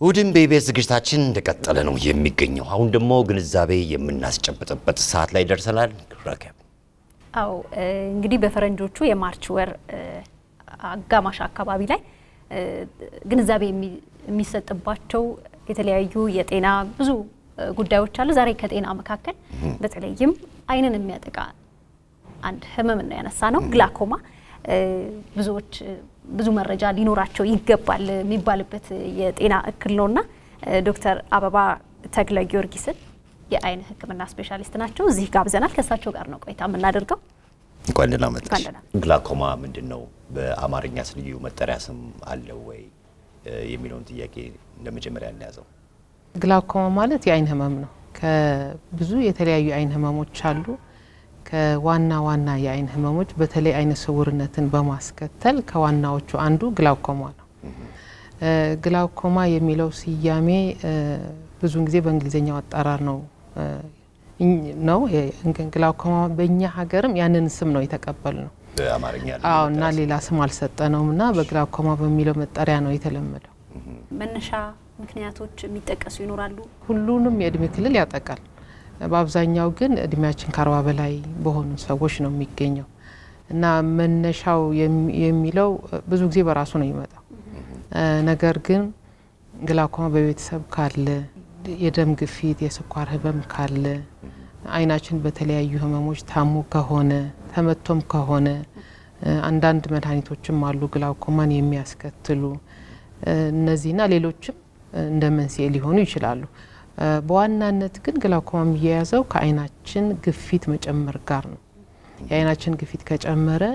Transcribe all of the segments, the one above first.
እሁድም በኢቢኤስ ዝግጅታችን እንደቀጠለ ነው የሚገኘው። አሁን ደግሞ ግንዛቤ የምናስጨብጥበት ሰዓት ላይ ደርሰናል። ረከብ አው እንግዲህ በፈረንጆቹ የማርች ወር አጋማሽ አካባቢ ላይ ግንዛቤ የሚሰጥባቸው የተለያዩ የጤና ብዙ ጉዳዮች አሉ። ዛሬ ከጤና መካከል በተለይም ዓይንን የሚያጠቃ አንድ ህመምን ነው ያነሳ ነው ግላኮማ። ብዙዎች ብዙ መረጃ ሊኖራቸው ይገባል የሚባልበት የጤና እክል ነውና ዶክተር አበባ ተክለ ጊዮርጊስን የዓይን ሕክምና ስፔሻሊስት ናቸው። እዚህ ጋብዘናል። ከእሳቸው ጋር ነው ቆይታ የምናደርገው። እንኳን ደህና መጣሽ። እንኳን ደህና። ግላኮማ ምንድን ነው? በአማርኛስ ልዩ መጠሪያ ስም አለው ወይ የሚለውን ጥያቄ ለመጀመሪያ እንያዘው። ግላኮማ ማለት የዓይን ህመም ነው። ከብዙ የተለያዩ የዓይን ህመሞች አሉ። ከዋና ዋና የዓይን ህመሞች በተለይ ዓይነ ስውርነትን በማስከተል ከዋናዎቹ አንዱ ግላኮማ ነው። ግላኮማ የሚለው ስያሜ ብዙውን ጊዜ በእንግሊዝኛው አጠራር ነው ነው ግላኮማ በእኛ ሀገርም ያንን ስም ነው የተቀበል ነው። በአማርኛ ልዩ አዎ እና መጠሪያ ሌላ ስም አልሰጠነውም እና በግላኮማ በሚለው መጠሪያ ነው የተለመደው። መነሻ ምክንያቶች የሚጠቀሱ ይኖራሉ። ሁሉንም የእድሜ ክልል ያጠቃል። በአብዛኛው ግን እድሜያችን ከአርባ በላይ በሆኑ ሰዎች ነው የሚገኘው እና መነሻው የሚ- የሚለው ብዙ ጊዜ በራሱ ነው የሚመጣው። ነገር ግን ግላኮማ በቤተሰብ ካለ፣ የደም ግፊት፣ የስኳር ህመም ካለ፣ ዓይናችን በተለያዩ ህመሞች ታሞ ከሆነ ተመቶም ከሆነ አንዳንድ መድኃኒቶችም አሉ ግላኮማን የሚያስከትሉ እነዚህና ሌሎችም እንደ መንስኤ ሊሆኑ ይችላሉ። በዋናነት ግን ግላኮማ የሚያያዘው ከዓይናችን ግፊት መጨመር ጋር ነው። የዓይናችን ግፊት ከጨመረ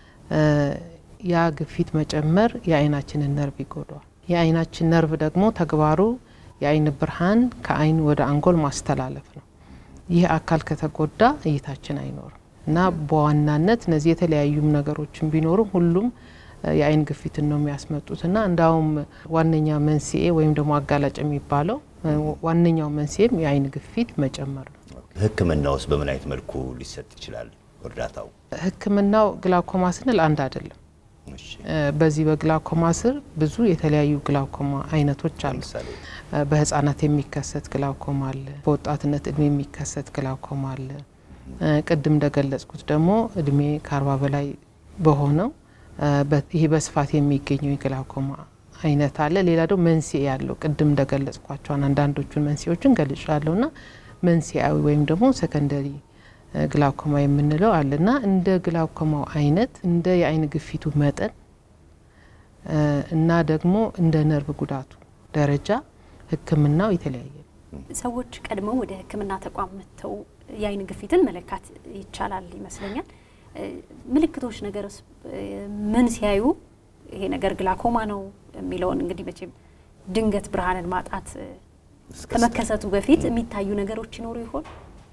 ያ ግፊት መጨመር የዓይናችንን ነርቭ ይጎዳዋል። የዓይናችን ነርቭ ደግሞ ተግባሩ የዓይን ብርሃን ከዓይን ወደ አንጎል ማስተላለፍ ነው። ይህ አካል ከተጎዳ እይታችን አይኖርም እና በዋናነት እነዚህ የተለያዩም ነገሮችን ቢኖሩም ሁሉም የዓይን ግፊትን ነው የሚያስመጡት እና እንዳውም ዋነኛ መንስኤ ወይም ደግሞ አጋላጭ የሚባለው ዋነኛው መንስኤም የዓይን ግፊት መጨመር ነው። ሕክምና ውስጥ በምን አይነት መልኩ ሊሰጥ ይችላል እርዳታው? ሕክምናው ግላኮማ ስንል አንድ አይደለም። እሺ፣ በዚህ በግላኮማ ስር ብዙ የተለያዩ ግላኮማ አይነቶች አሉ። ለምሳሌ በህጻናት የሚከሰት ግላኮማ አለ። በወጣትነት እድሜ የሚከሰት ግላኮማ አለ። ቅድም እንደገለጽኩት ደግሞ እድሜ ከአርባ በላይ በሆነው በ- ይሄ በስፋት የሚገኘው የግላኮማ አይነት አለ። ሌላ ደግሞ መንስኤ ያለው ቅድም እንደገለጽኳቸውን አንዳንዶቹን መንስኤዎችን ገልጫለሁ እና መንስኤያዊ ወይም ደግሞ ሰከንደሪ ግላኮማ የምንለው አለ እና እንደ ግላኮማው አይነት እንደ የዓይን ግፊቱ መጠን እና ደግሞ እንደ ነርቭ ጉዳቱ ደረጃ ህክምናው የተለያየ ነው። ሰዎች ቀድመው ወደ ሕክምና ተቋም መጥተው የዓይን ግፊትን መለካት ይቻላል ይመስለኛል። ምልክቶች ነገርስ ምን ሲያዩ ይሄ ነገር ግላኮማ ነው የሚለውን እንግዲህ መቼም ድንገት ብርሃንን ማጣት ከመከሰቱ በፊት የሚታዩ ነገሮች ይኖሩ ይሆን?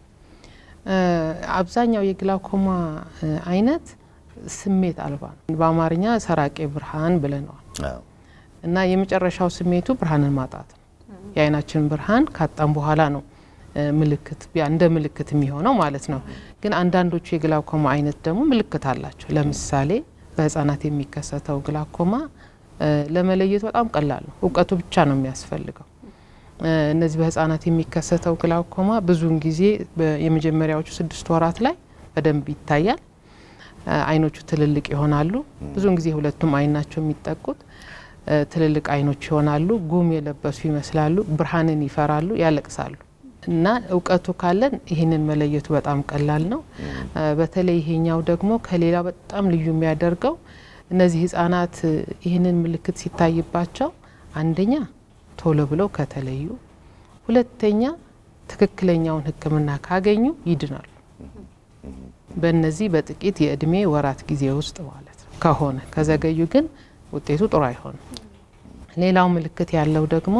አብዛኛው የግላኮማ አይነት ስሜት አልባ ነው። በአማርኛ ሰራቄ ብርሃን ብለነዋል አዎ። እና የመጨረሻው ስሜቱ ብርሃንን ማጣት ነው። የዓይናችን ብርሃን ካጣም በኋላ ነው እ ምልክት ያ እንደ ምልክት የሚሆነው ማለት ነው። ግን አንዳንዶቹ የግላኮማ አይነት ደግሞ ምልክት አላቸው። ለምሳሌ በህፃናት የሚከሰተው ግላኮማ እ ለመለየት በጣም ቀላል ነው። እውቀቱ ብቻ ነው የሚያስፈልገው። እ እነዚህ በህፃናት የሚከሰተው ግላኮማ ብዙውን ጊዜ በ- የመጀመሪያዎቹ ስድስት ወራት ላይ በደንብ ይታያል። እ አይኖቹ ትልልቅ ይሆናሉ። ብዙውን ጊዜ ሁለቱም አይን ናቸው የሚጠቁት። እ ትልልቅ አይኖች ይሆናሉ። ጉም የለበሱ ይመስላሉ። ብርሃንን ይፈራሉ፣ ያለቅሳሉ። እና እውቀቱ ካለን ይህንን መለየቱ በጣም ቀላል ነው። እ በተለይ ይሄኛው ደግሞ ከሌላ በጣም ልዩ የሚያደርገው እነዚህ ህጻናት እ ይህንን ምልክት ሲታይባቸው አንደኛ ቶሎ ብለው ከተለዩ፣ ሁለተኛ ትክክለኛውን ሕክምና ካገኙ ይድናሉ። በእነዚህ በጥቂት የእድሜ ወራት ጊዜ ውስጥ ማለት ነው። ከሆነ ከዘገዩ ግን ውጤቱ ጥሩ አይሆንም። ሌላው ምልክት ያለው ደግሞ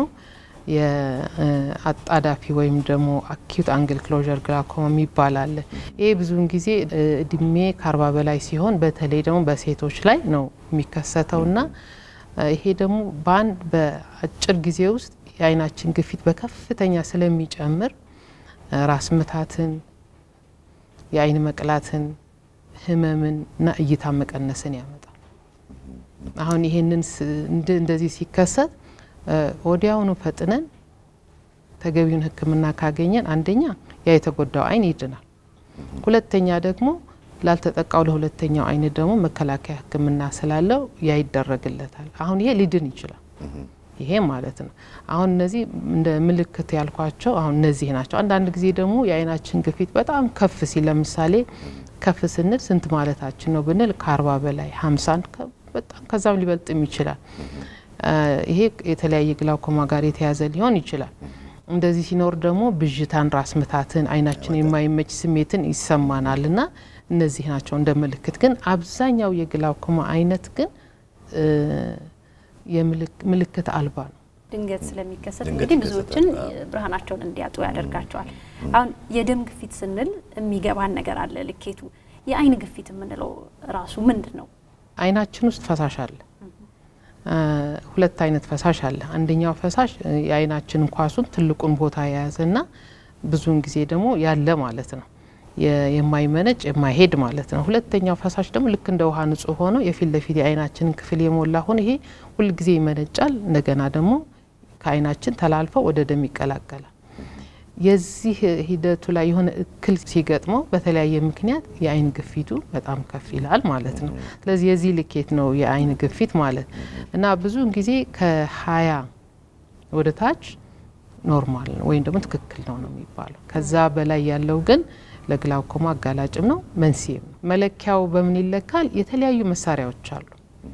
የአጣዳፊ ወይም ደግሞ አኪዩት አንግል ክሎዥር ግላኮማ የሚባል አለ። ይሄ ብዙውን ጊዜ እ እድሜ ከአርባ በላይ ሲሆን በተለይ ደግሞ በሴቶች ላይ ነው የሚከሰተውና እ ይሄ ደግሞ በአንድ በአጭር ጊዜ ውስጥ የዓይናችን ግፊት በከፍተኛ ስለሚጨምር እ ራስ ምታትን፣ የዓይን መቅላትን፣ ህመምን እና እይታ መቀነስን ያመጣል። አሁን ይሄንን ስ- እንደ- እንደዚህ ሲከሰት ወዲያውኑ ፈጥነን ተገቢውን ሕክምና ካገኘን አንደኛ ያ የተጎዳው አይን ይድናል። ሁለተኛ ደግሞ ላልተጠቃው ለሁለተኛው አይን ደግሞ መከላከያ ሕክምና ስላለው ያ ይደረግለታል። አሁን ይሄ ሊድን ይችላል። ይሄ ማለት ነው። አሁን እነዚህ እንደ ምልክት ያልኳቸው አሁን እነዚህ ናቸው። አንዳንድ ጊዜ ደግሞ የአይናችን ግፊት በጣም ከፍ ሲል ለምሳሌ ከፍ ስንል ስንት ማለታችን ነው ብንል ከአርባ በላይ ሀምሳን በጣም ከዛም ሊበልጥም ይችላል። ይሄ የተለያየ ግላውኮማ ጋር የተያዘ ሊሆን ይችላል። እንደዚህ ሲኖር ደግሞ ብዥታን፣ ራስ ምታትን፣ አይናችን የማይመች ስሜትን ይሰማናል እና እነዚህ ናቸው እንደ ምልክት። ግን አብዛኛው የግላውኮማ አይነት ግን ምልክት አልባ ነው። ድንገት ስለሚከሰት ድንገት እንግዲህ ይከሰታል። ብዙዎችን አዎ። ብርሃናቸውን እንዲያጡ ያደርጋቸዋል። አሁን የደም ግፊት ስንል የሚገባን ነገር አለ። ልኬቱ የአይን ግፊት የምንለው ራሱ ምንድን ነው? አይናችን ውስጥ ፈሳሽ አለ። እ ሁለት አይነት ፈሳሽ አለ። አንደኛው ፈሳሽ እ የአይናችን ኳሱን ትልቁን ቦታ የያዘና ብዙውን ጊዜ ደግሞ ያለ ማለት ነው የ- የማይመነጭ የማይሄድ ማለት ነው። ሁለተኛው ፈሳሽ ደግሞ ልክ እንደ ውሃ ንጹህ ሆኖ የፊት ለፊት የአይናችንን ክፍል የሞላ ሆኖ ይሄ ሁልጊዜ ይመነጫል። እንደገና ደግሞ ከአይናችን ተላልፈው ወደ ደም ይቀላቀላል። የዚህ ሂደቱ ላይ የሆነ እክል ሲገጥመው በተለያየ ምክንያት የአይን ግፊቱ በጣም ከፍ ይላል ማለት ነው። ስለዚህ የዚህ ልኬት ነው የአይን ግፊት ማለት እና ብዙውን ጊዜ ከሀያ ወደ ታች ኖርማል ነው ወይም ደግሞ ትክክል ነው ነው የሚባለው። ከዛ በላይ ያለው ግን ለግላውኮማ አጋላጭም ነው መንስኤም ነው። መለኪያው በምን ይለካል? የተለያዩ መሳሪያዎች አሉ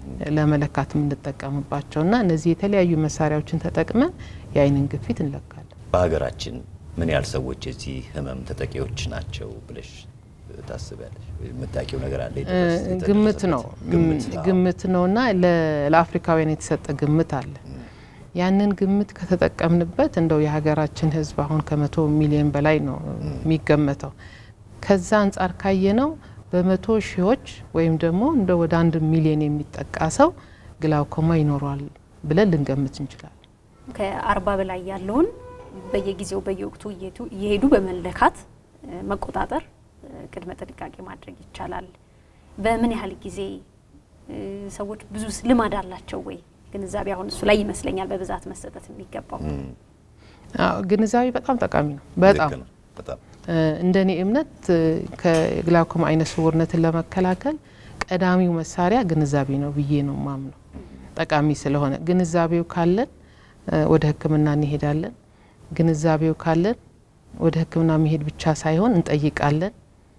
ለመለካት የምንጠቀምባቸው እና እነዚህ የተለያዩ መሳሪያዎችን ተጠቅመን የአይንን ግፊት እንለካለን። በሀገራችን ምን ያህል ሰዎች የዚህ ህመም ተጠቂዎች ናቸው ብለሽ ታስቢያለሽ? የምታውቂው ነገር አለ? የደረሰ- የተደረሰበት? ግምት ነው ግምት አዎ። ግምት ነው እና ለ- ለአፍሪካውያን የተሰጠ ግምት አለ። ያንን ግምት ከተጠቀምንበት እንደው የሀገራችን ህዝብ አሁን ከመቶ ሚሊዮን በላይ ነው የሚገመተው። ከዛ አንጻር ካየነው በመቶ ሺዎች ወይም ደግሞ እንደ ወደ አንድ ሚሊዮን የሚጠቃ ሰው ግላውኮማ ይኖረዋል ብለን ልንገምት እንችላለን። ከአርባ በላይ ያለውን በየጊዜው በየወቅቱ እየሄዱ- እየሄዱ በመለካት እ፣ መቆጣጠር እ፣ ቅድመ ጥንቃቄ ማድረግ ይቻላል። በምን ያህል ጊዜ እ፣ ሰዎች ብዙ ልማድ አላቸው ወይ? ግንዛቤ አሁን እሱ ላይ ይመስለኛል በብዛት መሰጠት የሚገባው። አዎ፣ ግንዛቤ በጣም ጠቃሚ ነው። በጣም ልክ ነው። በጣም እንደ እኔ እምነት እ፣ ከግላውኮማ አይነ ስውርነትን ለመከላከል ቀዳሚው መሳሪያ ግንዛቤ ነው ብዬ ነው ማምነው። ጠቃሚ ስለሆነ ግንዛቤው ካለን እ፣ ወደ ሕክምና እንሄዳለን። ግንዛቤው ካለን ወደ ሕክምና መሄድ ብቻ ሳይሆን እንጠይቃለን፣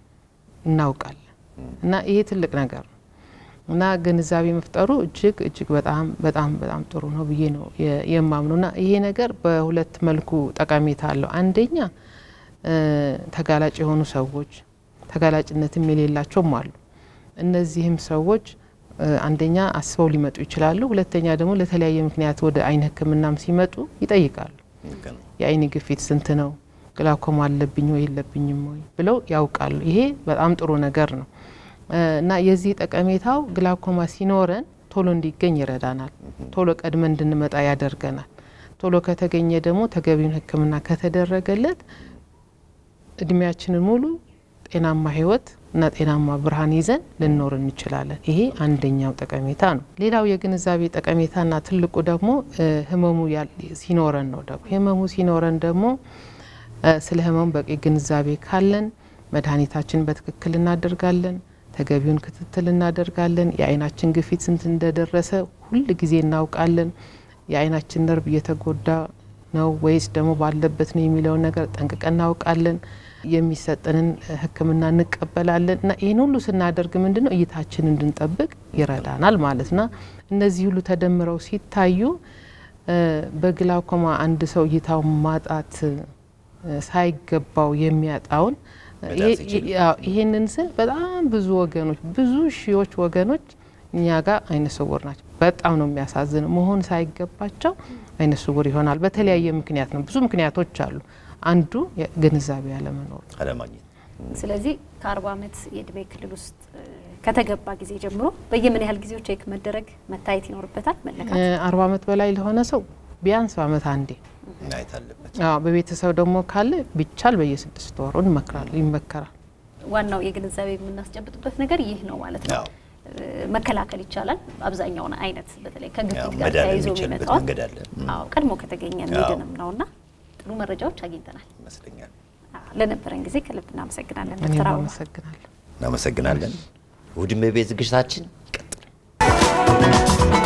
እናውቃለን እና ይሄ ትልቅ ነገር ነው እና ግንዛቤ መፍጠሩ እጅግ እጅግ በጣም በጣም በጣም ጥሩ ነው ብዬ ነው የ- የማምነው እና ይሄ ነገር በሁለት መልኩ ጠቀሜታ አለው። አንደኛ እ፣ ተጋላጭ የሆኑ ሰዎች ተጋላጭነትም የሌላቸውም አሉ። እነዚህም ሰዎች እ፣ አንደኛ አስበው ሊመጡ ይችላሉ። ሁለተኛ ደግሞ ለተለያየ ምክንያት ወደ አይን ህክምናም ሲመጡ ይጠይቃሉ። ልክ ነው። የአይን ግፊት ስንት ነው? ግላውኮማ አለብኝ ወይ የለብኝም ወይ ብለው ያውቃሉ። ይሄ በጣም ጥሩ ነገር ነው እ፣ እና የዚህ ጠቀሜታው ግላውኮማ ሲኖረን ቶሎ እንዲገኝ ይረዳናል። ቶሎ ቀድመን እንድንመጣ ያደርገናል። ቶሎ ከተገኘ ደግሞ ተገቢውን ህክምና ከተደረገለት እድሜያችንን ሙሉ ጤናማ ህይወት እና ጤናማ ብርሃን ይዘን ልንኖር እንችላለን። ይሄ አንደኛው ጠቀሜታ ነው። ሌላው የግንዛቤ ጠቀሜታና ትልቁ ደግሞ እ፣ ህመሙ ያል- ሲኖረን ነው። ደግሞ ህመሙ ሲኖረን ደግሞ እ፣ ስለ ህመሙ በቂ ግንዛቤ ካለን መድኃኒታችን በትክክል እናደርጋለን። ተገቢውን ክትትል እናደርጋለን። የአይናችን ግፊት ስንት እንደደረሰ ሁል ጊዜ እናውቃለን። የአይናችን ነርቭ እየተጎዳ ነው ወይስ ደግሞ ባለበት ነው የሚለውን ነገር ጠንቅቀን እናውቃለን። የሚሰጠንን ሕክምና እንቀበላለን እና ይህን ሁሉ ስናደርግ ምንድን ነው እይታችን እንድንጠብቅ ይረዳናል ማለት ና እነዚህ ሁሉ ተደምረው ሲታዩ እ፣ በግላውኮማ አንድ ሰው እይታው ማጣት እ፣ ሳይገባው የሚያጣውን መዳን ይሄ- ሲችል። ያው ይሄንን ስል በጣም ብዙ ወገኖች ብዙ ሺዎች ወገኖች እኛ ጋር አይነ ስውር ናቸው። በጣም ነው የሚያሳዝነው። መሆን ሳይገባቸው አይነ ስውር ይሆናል። በተለያየ ምክንያት ነው። ብዙ ምክንያቶች አሉ። አንዱ ግንዛቤ ያለመኖር ነው። አለማግኘት ስለዚህ ከአርባ ዓመት የእድሜ ክልል ውስጥ እ፣ ከተገባ ጊዜ ጀምሮ በየምን ያህል ጊዜው ቼክ መደረግ መታየት ይኖርበታል መለካት እ፣ አርባ ዓመት በላይ ለሆነ ሰው ቢያንስ በዓመት አንዴ ማየት አለበት። አዎ፣ በቤተሰብ ደግሞ ካለ ቢቻል በየስድስት ወሩ እንመክራል ይመከራል። ዋናው የግንዛቤ የምናስጨብጥበት ነገር ይህ ነው ማለት ነው። አዎ። መከላከል ይቻላል። አብዛኛውን አይነት በተለይ ከግፊት ያው ጋር መዳን ተያይዞ የሚችልበት የሚመጣውን መንገድ አለ። ም። አዎ ቀድሞ ከተገኘ አዎ። የሚድንም ነውና ጥሩ መረጃዎች አግኝተናል። ይመስለኛል። አዎ፣ ለነበረን ጊዜ ከልብ እናመሰግናለን እኔም ዶክተር አበባ። አመሰግናለሁ። እናመሰግናለን። እሑድም የቤት ዝግጅታችን ይቀጥላል።